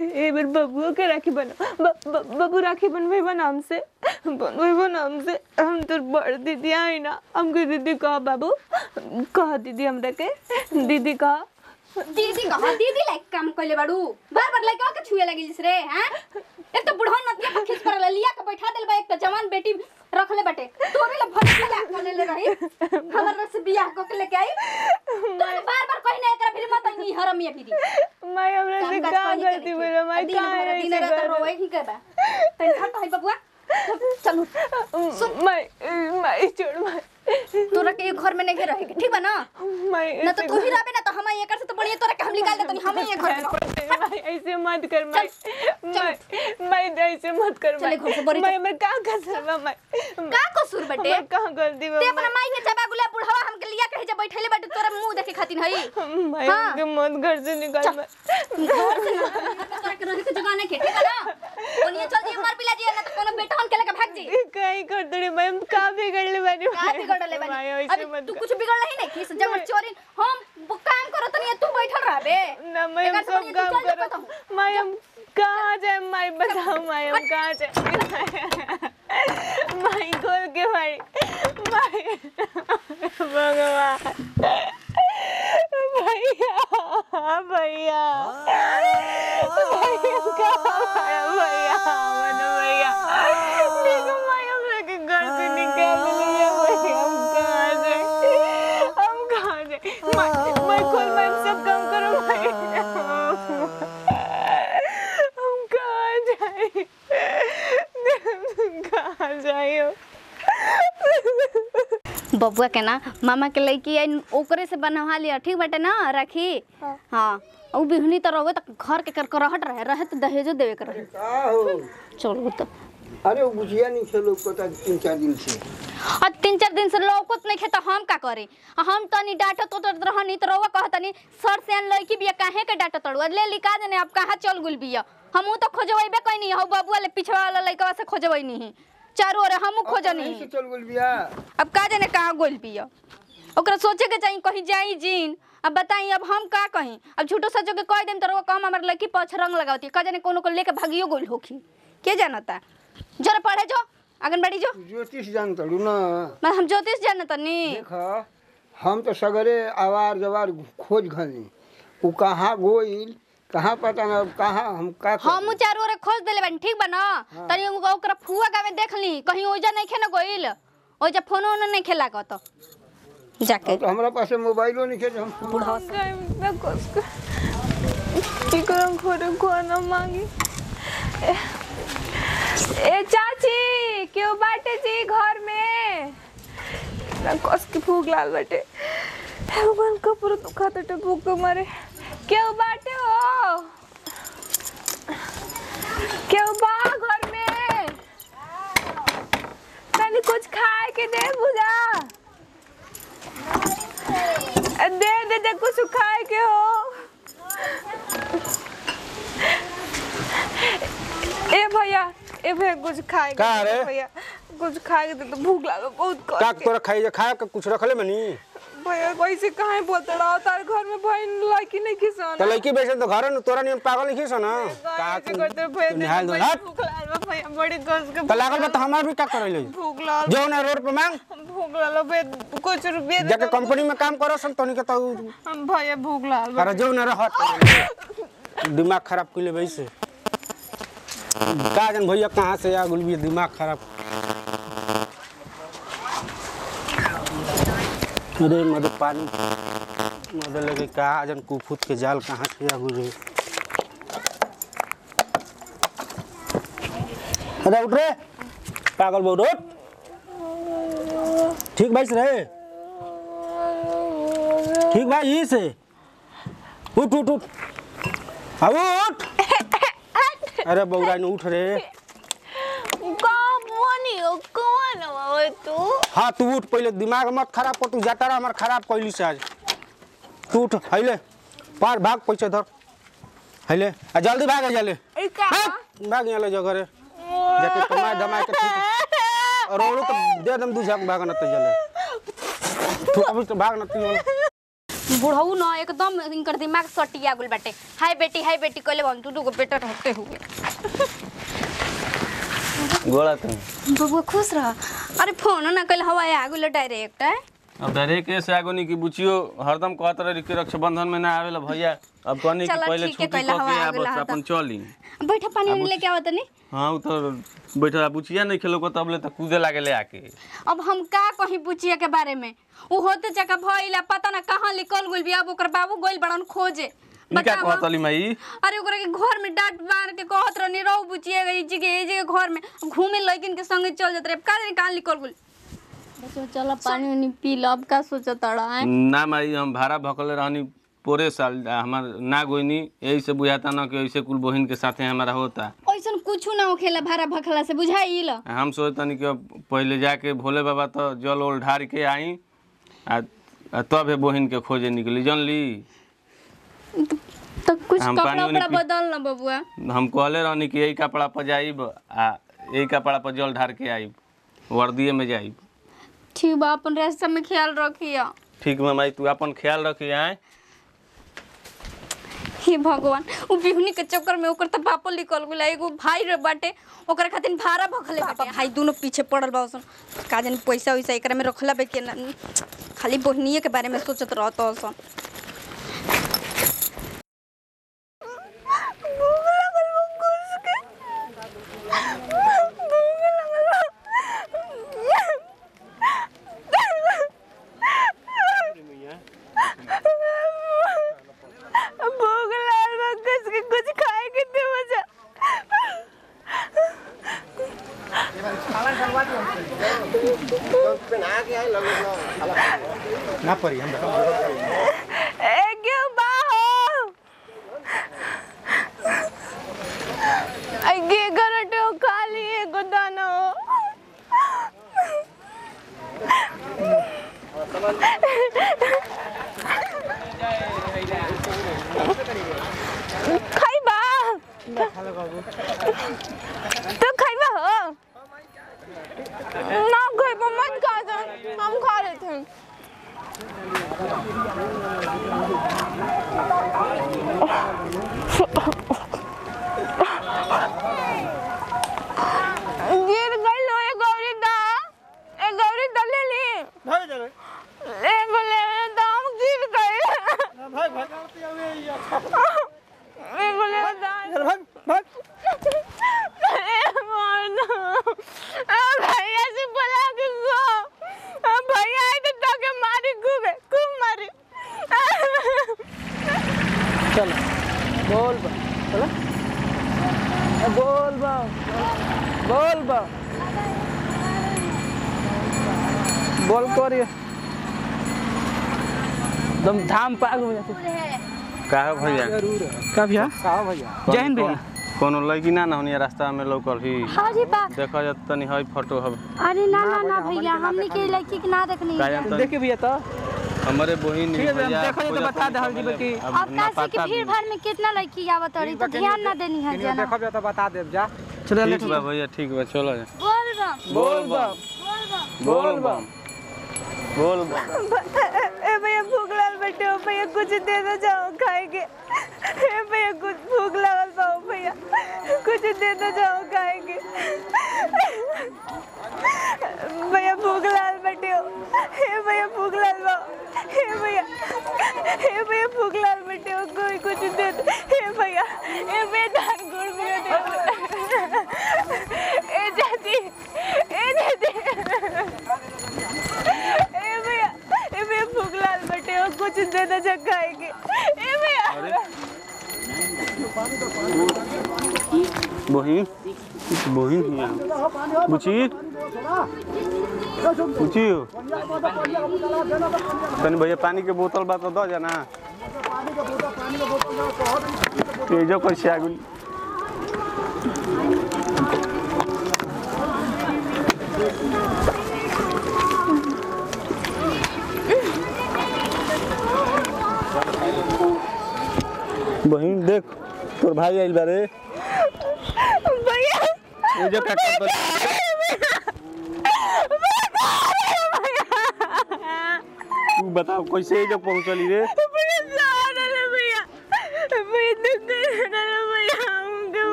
ए बेर बबुओ के राखी बनो ब- ब- बबू राखी बनवेबा नाम से बनवेबा नाम से हम तो बड़ दीदी आई ना हमके दीदी कह बाबू कह दीदी हमरा के दीदी कह दीदी कहा दीदी लाइक काम कइले बाड़ू बार बार लइका के छुए लगिलिस रे हैं एक तो बुढ़ा नदिया पर खींच कर लिया के बैठा देल बा एक तो जवान बेटी रखले बाटे तोरे ले भर बियाह कर ले रही हमर से बियाह क के लेके आई तो बार बार कहीं ना एकरा फिर मत नहीं हरमिया दीदी माई हमरा से का गलती बोला माई दिन का भर दिन रात ऐसे रोए ही के बा तन घर कहीं बबुआ चलू कर माई माई छोड़ माई तोरा के घर में नहीं रहे ठीक बा ना माई ना तो तू ही रहबे ना तो हम एकर से तो बढ़िया तोरा के हम निकाल देतनी हम ही घर में रहो। माई ऐसे मत कर माई माई माई ऐसे मत कर चले घर से माई बड़ी माई मैं का कर सकबा माई का कसूर बटे मैं कहां गलती ते बा अपना माई के जबा गुला बुढ़वा हमके लिया कहे जब बैठले बाटे तोरा मुंह देखे खातिर हई माई हाँ। हमके मत घर से निकाल माई घर से ना तोरा के रहे के जगह नहीं के ठीक है ना ओनिए चल जी मार पिला जी ना तो कोनो बेटा हम के लेके भाग जी कहीं कर दड़ी मैं हम का बिगड़ ले बानी का बिगड़ले माई बानी ऐसे अभी मत तू कर। कुछ बिगड़ले ही नहीं किस जब चोरी हम वो काम करो तनी तू बैठल रहबे ना मैं हम एकर से सब बढ़िया तू काम चल जा करो बताऊं। माई हम कहाँ जाए माई बताओ माई हम कहाँ जाए माई खोल के माई माई भगवान भैया भैया भैया कहाँ आया भैया मनु भैया देखो माई हम लोग के घर से निकाल लिया भैया हम कहाँ जाए हम कहाँ जाए माई माई खोल माई हम सब काम करो माई हम कहाँ जाए कहाँ जाए बबुआ के ना मामा के लड़की आई ओकरे से बनवा लिया ठीक बाटे ना राखी हाँ उ बिहनी तो रहो तो घर के कर करहट रहे रहे तो दहेजो देवे के रहे का हो चलो तो अरे वो गुजिया नहीं खेलो को ता तीन चार दिन से और तीन चार दिन से लौकत नहीं खे तो हम का करी आ हम तनी डांटो तो तो रहनी तो रहुआ कहतनी सर से आन लड़की बिया काहे के डांटो तड़ुआ ले लिखा देने अब कहाँ चल गुल बिया हमहू तो खोजबे कोई नहीं हो बबुआ ले पिछवा वाला लड़का से खोजबे नहीं चारों ओर हमहू खोजनी कहीं से चल बोल बिया अब का जाने कहाँ गोल पिया ओकरा सोचे के चाहिए कहीं जाई जीन अब बताई अब हम का कहीं अब झूठो सचो के कह देम तो रहुआ कम हमार लड़की पछ रंग लगावती का जाने कोनो को लेके भागियो गोल होखी के जानता जरा पढ़े जो आंगनबाड़ी जो ज्योतिष जान तड़ू ना मैं हम ज्योतिष जानता नहीं देख हम तो सगरे आवार जवार खोज घनी वो कहाँ गोइल कहाँ पता ना कहाँ हम का कर- हम चारों ओरे खोज देले बानी ठीक बा ना तनी उ- ओकरा फुआ गावे देख ली कहीं ओइजा नहीं खेना गोइल ओइजा फोनो न नहीं खेला तो जाके तो हमारा पास मोबाइलो नहीं खेल हम बुढ़ा मैं कुछ की करम खोरे खाना मांगी ए, ए चाची क्यों बाटे जी घर में ना कस के भूख लाल बाटे भगवान कपूर दुखा तो भूख के मारे क्यों बाटे हो क्यों बा घर में तनी कुछ खाए के दे बुझा दे दे दे कुछ खाए के हो ए भैया ए भैया कुछ खाए के का दे दो रे? भैया कुछ खाए के दे तो भूख लागल बहुत कर का के। तोरा खाई खाए के कुछ रखले मनी भैया कैसे कहाँ बोलते रहो तार घर में बहन लड़की नहीं किसान तो लड़की बेचे तो घर न तोरा नियम पागल नहीं खीस ना का ऐसे करते भैया तू निहाल दो देखो, हट भूख लागल बा भैया बड़ी कस के तो लागल बा तो हमार भी का करले भूख लागल जो ना रोड पे मांग भूख लागल भैया कुछ रुपये दे जाके दो। कंपनी में काम करो सन तोनी के तो हम भैया भूख लागल बा। अरे जो ना रहत दिमाग खराब कइले वैसे का जन भैया कहाँ से आ गुल भी दिमाग खराब अरे मद पानी मद लगे का जन कुफुत के जाल कहाँ से आ गुल रे अरे उठ रे पागल बहु उठ ठीक भाई से रहे ठीक भाई यही से उठ उठ उठ अब उठ अरे बौरा ने उठ रे कौन बोनी हो कौन हो तू हाँ तू उठ पहले दिमाग मत खराब कर तू जाता रहा हमार खराब कैली से आज तू उठ हैले पार भाग पैसे धर हैले आ जल्दी भाग जल्दी ए का भाग भाग यहाँ ले जा घरे जाके कमाए दमाए के ठीक और औरो तो दे दम दू झक भाग न तो जले तू अभी तो भाग न तू बुढ़ऊ न एकदम इनकर दिमाग सटिया गुल बाटे हाय बेटी हाय बेटी कहले हम तू दूगो बेटा रहते हुए गोड़ा तुम बबुआ खुश रह अरे फोन ना कहले हवा आ गुल डायरेक्ट है अब डायरेक्ट ऐसे आगो नहीं कि बुचियो हरदम कहत रही कि रक्षाबंधन में ना आवेला भैया अब कहनी कि चलो पहले ठीक है, छुट्टी कहला कऽ हवा के आ आ गेला बस हता। अपन चली बैठा पानी वानी लेके आवत नहीं हाँ उ तो बैठा बुचिया नहीं खेलो तब ले तो कूदे लागले आके अब हम का कहीं बुचिया के बारे में उ होते जगह भइला पता ना कहाँ निकल गइल बिया अब ओकर बाबू गइल बड़न खोजे ई का बतावा। कहत अली माई अरे ओकरा के घर में डांट मार के कहत रहनी रहू बुचिया गई जी के जगह घर में घूमे लइकिन के संगे चल जात रहे का जाने कहाँ निकल गइल बच्चों चलो पानी वानी पी लो अब का सोचत तड़ा है ना माई हम भाड़ा भकले रहनी पूरे साल आ, हमार ना गोइनी यही से बुझाता ना कि ऐसे कुल बहिन के साथे हमारा होता ऐसन कुछ ना होखेला भाड़ा भखला से बुझाइल हम सोचतनी कि अब पहले जाके भोले बाबा तो जल उल ढार के आई आ आ तब हे बहिन के खोजे निकली जानली तो कुछ हम कपड़ा पानी वानी उपड़ा पी- बदल ना बबुआ हम कहले रहनी कि यही कपड़ा पर जाइब आ यही कपड़ा पर जल ढार के आइब वर्दिये में जाइब ठीक बा अपन रास्ता में ख्याल रखिया ठीक बा माई तू अपन ख्याल रखी आए हे भगवान उ बिहुनी के चक्कर में ओकर त पापो निकल गेला एगो भाई रे बाटे ओकर खातिर भाड़ा भखले बाटे हाई दोनों पीछे पड़ल बा उसन का जानी पैसा वैसा एकरा में रखला बे के ना खाली बहनिए के बारे में सोचत रहत उसन भूख लाल बा कस के कुछ खाए के दे मुझे ना पड़ी हम ए क्यों बाहो अगे गरटो खाली एगो दाना खाइबा तू खाइबा हो ना खाइबा मत खा जा हम खा रहे थे गिर गई लो ये गौरी दा ए गौरी दा ले ली ले बोले दाम गिर गए ए बोले दाम ए मानो आ भैया से बोला के गो आ भैया आई तो ताके मारी खूब खूब मारी चलो बोल बा चलो ए, बोल बा बोल बा बोल करिए दम धाम पाग हो जाते का है भैया का भैया का भैया जय हिंद भैया कोनो लड़की ना ना होनी रास्ता में लौकल ही हाँ जी बा देखा जा तनी हई फोटो हम अरे ना ना ना भैया हमनी के लड़की के ना देखनी का जान तनी देखिए भैया तो हमारे बहिन ठीक है भैया, देखो ये तो बता दे हल्दी बेटी। अब काशी के भीड़ भाड़ में कितना लड़की आवत रही तो ध्यान ना देनी है जना देखो तो बता देब जा चलो ठीक बा भैया ठीक बा चलो जा बोल बम बोल बा बोल बम बोल बम ए भैया भूख लागल बैठे हो भैया कुछ दे दो जाओ खाएंगे ए भैया कुछ भूख लागल बा भैया कुछ दे दो जाओ खाएंगे भैया भूख लागल बैठे हो ए भैया भूख लागल बा ए भैया ए भैया भूख लागल बैठे हो कोई कुछ दे दो ए भैया ए भैया धान गुड़ भी दे ए चाची ए दीदी ए भैया ए भैया भूख लाल बैठे हो कुछ दे दो जग खाएंगे ए भैया बहिन बहिन हिया बुची बुची तनी भैया पानी के बोतल बा तो दो जाना तेजो कैसे आगुल बहिन देख तोर भाई आइल बारे भैया ये जो का कर तू बताओ कैसे ये जो पहुंचली रे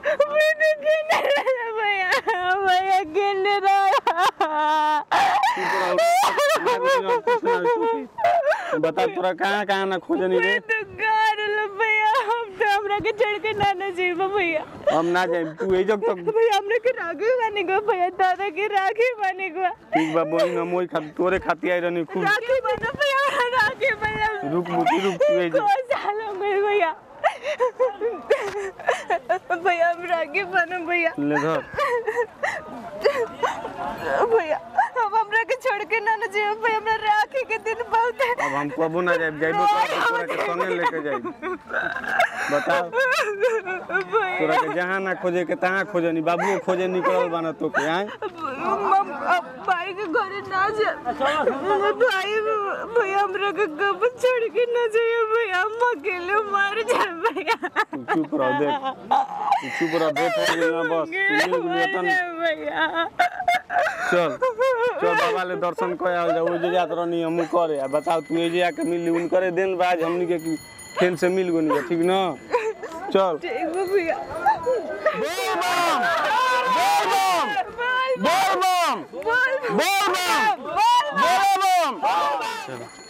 बेटा केने रहा भैया भैया केने रहा बता तोरा कहाँ कहाँ ना खोजनी रे तो घर लो भैया हम तो हमरा के छोड़ के नाना जी भैया हम ना जाए तू ए जब तक भैया हमने के राखी बने गो भैया दादा के राखी बने गो ठीक बा बहिन हम ओई खातिर तोरे खातिर आई रहनी खूब राखी बने भैया राखी बने रुक मुठी रुक तू ए जा दो साल हो गए भैया भैया हम राखी बने भैया ले धर भैया अब हमरा के छोड़ के ना ना जाइए भैया हमरा राखी के दिन बहुत है अब हम कबो ना जाए जाइबो तो तोरा के संगे लेके जाई बताओ तोरा के जहाँ ना खोजे के तहाँ खोजनी बाबू खोजे निकलल बाना तो के आए मम अब भाई के घरे ना जा भाई भैया हमरा के कब छोड़ के ना जाइए भैया हम अकेले मर जाए भैया तू चुप रह देख तू चुप रह देख ना बस तू मिल मर वेतन जाए भैया चल चल बाबा ले दर्शन कर आल जा ओजे जात रहनी हमू करे आ बताओ तू एजे आके मिली उनकरे दिन बाज हमनी के की फेन से मिल गोनी ठीक न चल ठीक है भैया बोल बम बोल बोल बम बोल बोल बम